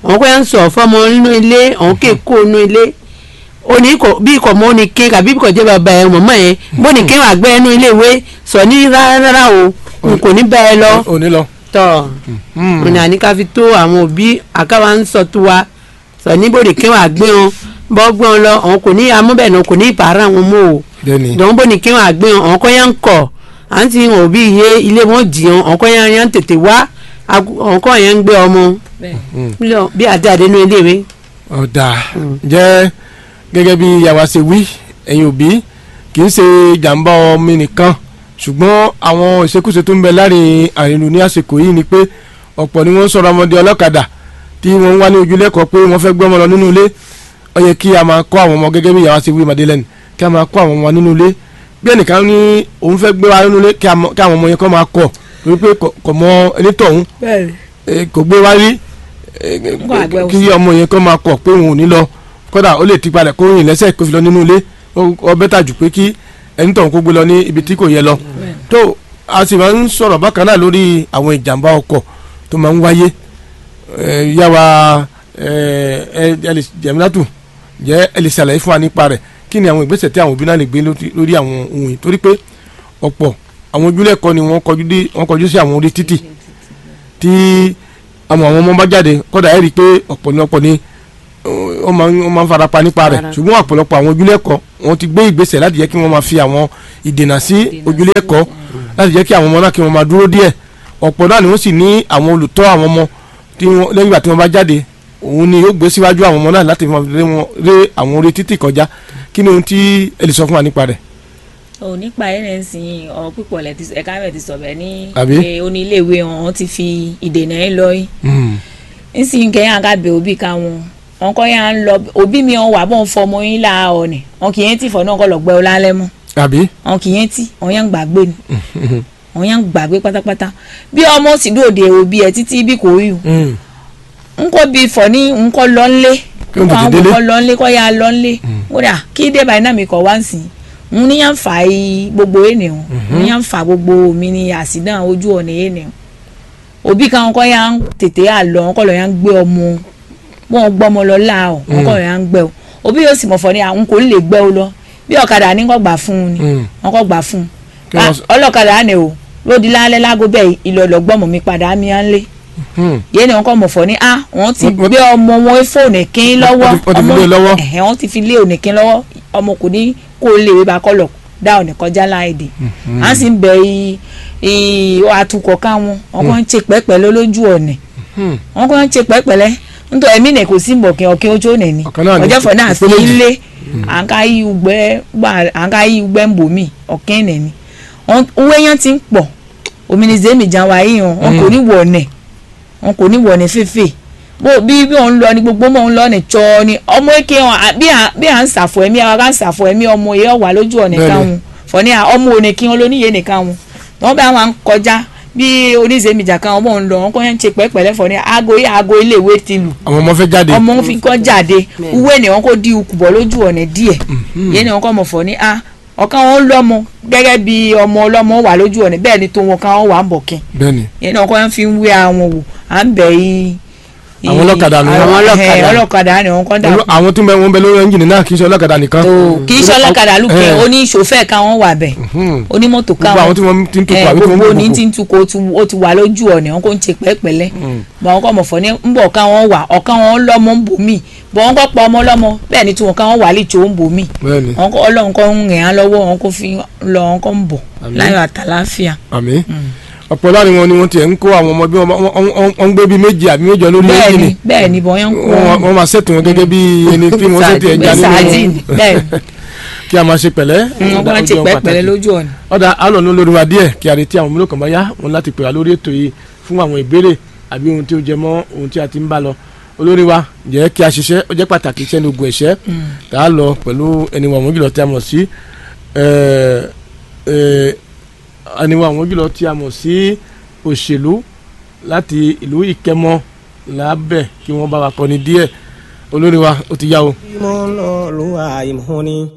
àwọn kọ́ yà ń sọ fọmọ nínú ilé àwọn kè kó nínú ilé òní kò bí kò mọ ní ké kàbí kò jẹ́ bàbá ẹ̀ mọ̀mọ́ ẹ̀ bó ní ké wà gbẹ́ ẹnu ilé ìwé sọ ní rárá o n kò ní bá ẹ lọ òní lọ. tọ mo ní àní ká fi tó àwọn òbí àkáwá ń sọ tó wa sọ ní bó ní ké wà gbé wọn bọ́ gbé wọn lọ àwọn kò ní amúbẹ̀ náà kò ní ìpààrọ̀ àwọn mọ́ o bẹ́ẹ̀ni dɔn bó ni kí wọn àgbẹ̀ wọn àwọn kọ́ yẹn ń kọ̀ à ń ti hàn bí iye ilé wọn jìyàn àwọn kọ́ yẹn yẹn ń tètè wá àwọn kọ́ yẹn ń gbé ọmọ bẹ́ẹ̀ bí àdé àdé nínú ilé ìwé. ọ̀dà jẹ́ gẹ́gẹ́ bí yàrá ṣe wí ẹ̀yin òbí kì í ṣe jàǹbá ọmọ nìkan ṣùgbọ́n àwọn ìṣekúṣe tó ń bẹ láàrin àrìnrìn ní àsìkò yìí ni pé ọ̀pọ̀ ni wọ́n ń sọ̀rọ̀ ọmọdé ọlọ́kadà tí wọ́n ń wá ní ojúlẹ́kọ̀ọ́ pé wọ́n fẹ́ gbé ọmọ lọ nínú ilé ó yẹ kí a máa kọ́ àwọn ọmọ gẹ́gẹ́ bí yàrá ṣe wí Madeleine kí a máa kọ́ àwọn ọmọ nínú ilé bí ẹnìkan ní òun fẹ́ gbé wa nínú ilé kí a mọ- kí àwọn ọmọ yẹn kọ́ máa kọ̀ wípé kò kò mọ onítọ̀hún eh, kò gbé wá rí eh, Nǹkan àgbẹ̀ kí ọmọ yẹn kọ́ máa kọ̀ pé òun ò ní lọ kódà ó lè ti padà kó rìn lẹ́sẹ̀ kó fi lọ nínú ilé ó- ó bẹ́tà jù pé kí ẹni tọ̀hún kó gbé lọ ní ibi tí kò yẹ lọ tó a sì máa ń sọ̀rọ̀ bákan náà lórí àwọn ìjàmbá ọkọ̀ tó máa ń wáyé Eh, yá wa ẹ ẹ ẹ lè jẹ̀mílátù jẹ́ ẹ lè ṣàlàyé fún wa nípa rẹ̀ kí ni àwọn ìgbésẹ̀ tí àwọn òbí náà lè gbé lórí lórí àwọn ohun yìí torí pé ọ̀pọ̀ àwọn ojúlẹ̀kọ́ ni wọ́n kọjú dé wọ́n kọjú sí àwọn orí títì tí àwọn àwọn ọmọ bá jáde kódà ẹ rí i pé ọ̀pọ̀lọpọ̀ ni ó máa ń ó máa ń farapa nípa rẹ̀ Fara. ṣùgbọ́n ọ̀pọ̀lọpọ̀ àwọn ojúlẹ̀kọ́ wọ́n ti gbé ìgbésẹ̀ láti jẹ́ kí wọ́n máa fi àwọn ìdènà sí Ìdènà ojúlẹ̀kọ́ láti jẹ́ kí àwọn ọmọ náà kí wọ́n máa dúró díẹ̀ ọ̀pọ̀ náà ni wọ́n sì ní àwọn olùtọ́ àwọn ọmọ tí wọ́n lẹ́yìn ìgbà tí wọ́n bá jáde òun ni yóò gbé síwájú àwọn ọmọ náà láti máa lé wọn lé àwọn orí títì kọjá kí ni ohun tí ẹ lè sọ fún wa nípa rẹ̀. ò nípa ẹ̀ náà ń sin ọ̀rọ̀ pípọ̀ lẹ̀ ti ẹ̀ka rẹ̀ ti sọ̀bẹ̀ ní Àbí? pé oníléèwé wọn ti fi ìdènà ẹ̀ lọ yìí Mm. nsìn kẹ́yìn àgàbẹ̀ òbí káwọn wọn kọ́ yà ń lọ òbí mi wọn wà bọ́n fọmọ yín láàárọ̀ ni wọn kì í tì fọ́ náà kọ́ lọ gbẹ́ ọ lálẹ́ mọ́ àbí. wọn kì í tì wọn yàn gbàgbé ni wọn yàn gbàgbé pátápátá bí ọmọ sì dòde òbí ẹ títí bí kò rí o Mm. nkọ bí fọ ní nkọ lọ́nlé Kí n tètè nkọ délé. àwọn lọ́nlé kọ́ ya lọ́nlé kódà kí dé báyìí náà mi kọ̀ wá ń sìn n ní yàn fà í gbogbo ènìyàn n ní yàn fà gbogbo mi ní àsìdán ojú ọ̀nà ènìyàn òbí kan kọ́ ya ń tètè àlọ́ wọn kọ́ lọ́ ya ń gbé ọmọ wọn gbọ́mọ lọ láàọ̀ wọn kọ́ lọ́ ya ń gbẹ o òbí yóò sì mọ̀ fọ́ ni àwọn kò lè gbẹ́ o lọ bí ọ̀kadà ní kọ́ gbà fún un ni Mm. wọn kọ́ gbà fún un Kí wọ́n Ah, sọ- ọlọ́kadà á ní o lódì lálẹ́ lágó bẹ́ẹ̀ ìlọ̀lọ̀ gbọ́mọ mi padà á mi á ń lé Mm. yéèni wọn kọ mọ̀ fọ́ ní a wọ́n ti Wọ́n- wọ́n- gbé ọmọ wọn fóònù kín lọ́wọ́ wọ́n ti- wọ́n ti fi lé e lọ́wọ́. ẹ̀hẹ́ wọ́n ti fi lé òní kín lọ́wọ́ ọmọ kò ní kó lè wé ba kọ́lọ̀ dá òní kọjá láìdè à ń sì ń bẹ i- i atukọ̀ káwọn wọn kàn ń ṣe pẹ́pẹ́lẹ́ lójú ọ̀nì Mm. wọn kàn ń ṣe pẹ́pẹ́lẹ́ nítorí ẹ̀mí nì kò sí mbọ̀kìn ọ̀kìn ojú ọ̀nì ni Ọ̀kan náà ni, ọjọ́ fọ̀ náà sí ìpele méjì. ilé à ń ká yí ugbẹ́ gbà à ń ká yí ugbẹ́ ń bò mí ọ̀kìn nì ni Wọn- owó yẹn ti ń pọ̀ òmìnira mi jà wá yíyan wọn kò ní wọ̀ ọ̀nẹ̀ wọn kò ní wọ̀ ní fífè bó bí bí òun lọ ni gbogbo mọ̀ ń lọ ní tsọ́ ni ọmọ eke wọn à- bí à bí à ń sàfọ̀ ẹ̀mí àwọn ká ń sàfọ̀ ẹ̀mí ọmọ yẹn wà lójú ọ̀nà Bẹ́ẹ̀ni. káwọn fọ̀ní à ọmọ òní kí wọn lóníyè nìkan wọn wọn bá wọn kọjá bí oníṣẹ́mìjà kan ọmọ òun lọ wọn kọ́ yẹn ń ṣe pẹ́pẹ́lẹ́ fọ̀ní aago yẹ aago iléèwé ti lù àwọn ọmọ fẹ́ jáde. ọmọ ń fi kọ́ jáde uwe ni wọn kò di ukùbọ̀ lójú ọ̀nà díẹ̀ yẹn ni wọn kọ́ mọ̀ fọ̀ ní a ọ̀kan wọn lọ́mọ gẹ́gẹ́ bí ọmọ ọlọ́mọ wà lójú ọ̀nà bẹ́ẹ̀ ni tó wọn kan wà ń bọ̀ kí bẹ́ẹ̀ni. yẹn ni wọn kọ́ fi ń wé àwọn wò à ń bẹ̀ yí. Àwọn ọlọ́kadà ni àwọn wọ́n. ọlọ́kadà ọlọ́kadà ni wọn kọ́ dà Olú- àwọn tó ń bẹ wọn bẹ lórí ẹnjìnì náà kì í ṣe ọlọ́kadà nìkan. tó kì í ṣe ọlọ́kadà lùkẹ́ Eh. oní ìṣòfẹ́ kan wọ́n wà bẹ̀ Mhm. onímọ́tò kan gbogbo àwọn tí wọ́n ti ń tukọ̀ àbí tí wọ́n ń gbogbo ní gbogbo. ti ń tukọ̀ ó ti- ó ti wà lójú ọ̀nà wọn kò ń ṣe pẹ́ẹ́pẹ́lẹ́ bọ̀ wọn kọ́ mọ̀ fọ́ ní ń bọ̀ ká wọn wà ọ̀kan wọn lọ́mọ ń bò mí bọ̀ wọn kọ́ pa ọmọ lọ́mọ bẹ́ẹ̀ ni tí wọn ká wọn wà lè tó ń bò mí bẹ́ẹ̀ni wọn kọ́ ọlọ́run kọ́ ń rìn án lọ́wọ́ wọn kò fi lọ wọn kọ́ ń bọ̀ Àmín. láyọ̀ àtàláfíà. àmì ọ̀pọ̀ láàrin wọn ni wọ́n tiẹ̀ ń kó àwọn ọmọ bí wọ́n wọ́n- wọ́n wọ́n ń gbé bí méjì àbí méjọ lórí bẹ́ẹ̀ ẹnjìnì ni bẹ́ẹ̀ ni bọ̀ yẹn ń kó wọ́n wọ́n máa ṣètò wọn gẹ́gẹ́ bí ẹni tí wọ́n ṣètò ẹja bí sardine nínú bẹ́ẹ̀ kí a máa ṣe pẹ̀lẹ́. wọn kọ́ ń ṣe pẹ́ẹ́pẹ́lẹ́ lójú ọ̀nà. ọ̀dà alọ̀nù lórí wa díẹ̀ kí a retí àwọn mélòó kan bá yá wọn láti pè wá lórí ètò yìí fún àwọn ìbéèrè àbí ohun tí ó jẹ mọ́ ohun tí a ti ń bá lọ olórí wa jẹ́ kí a ṣiṣẹ́ ó jẹ́ pàtàkì iṣẹ́ ní ogun ẹ̀ṣẹ́ tá a lọ pẹ̀lú ẹni wọn àwọn jùlọ tí a mọ̀ sí ẹ̀, ẹ̀, ẹni wọn àwọn jùlọ tí a mọ̀ sí òṣèlú láti ìlú ìkẹmọ lábẹ́ kí wọ́n bá wa kọ́ni díẹ̀ olórí wa ó ti yá o. mo lọ lu àìmọ́ni.